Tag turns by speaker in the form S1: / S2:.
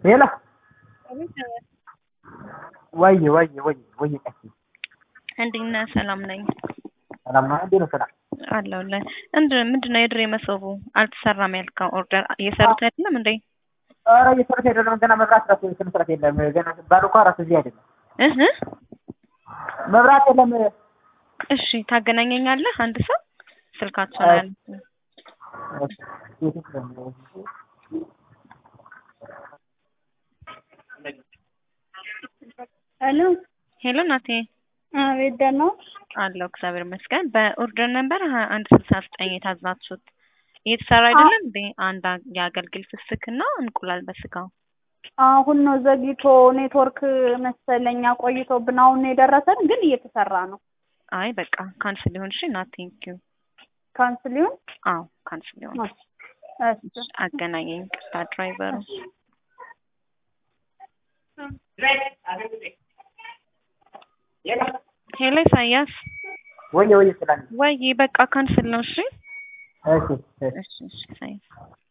S1: ሄሎ ወይዬ ወይዬ ወይዬ ወይዬ ቀሲ
S2: እንዴት ነህ? ሰላም ነኝ
S1: ሰላም ነው። እንዴት ነው ስራ?
S2: አለሁልህ። እንድ ምንድን ነው የድሬ መሶቡ አልተሰራም ያልከው ኦርደር እየሰሩት አይደለም እንዴ?
S1: ኧረ እየሰሩት አይደለም። ገና መብራት ራሱ ስነ ስርዓት የለም። ገና ባሉ እኮ ራሱ እዚህ አይደለም።
S2: እህ
S1: መብራት የለም።
S2: እሺ ታገናኘኛለህ? አንድ ሰው ስልካቸውን ያለ
S3: ሄሎ
S2: ሄሎ ናቴ
S3: አቤት ደህና ነው
S2: አለው እግዚአብሔር ይመስገን። በኦርደር ነበር ሀያ አንድ ስልሳ ዘጠኝ የታዛችሁት እየተሰራ አይደለም እንዴ? አንድ የአገልግል ፍስክና እንቁላል በስጋው
S3: አሁን ነው ዘግይቶ ኔትወርክ መሰለኛ ቆይቶብን አሁን ነው የደረሰን፣ ግን እየተሰራ ነው።
S2: አይ በቃ ካንስል ሊሆን እሺ። ና ቴንክ ዩ
S3: ካንስል ይሁን።
S2: አዎ ካንስል ሊሆን
S3: እሺ
S2: አገናኘኝ። ቅርታ ድራይቨሩ ሄሎ ኢሳያስ
S1: ወይዬ ወይዬ ስላለ
S2: ወይ በቃ ካንስል ነው። እሺ
S1: እሺ እሺ
S2: እሺ እሺ ኢሳያስ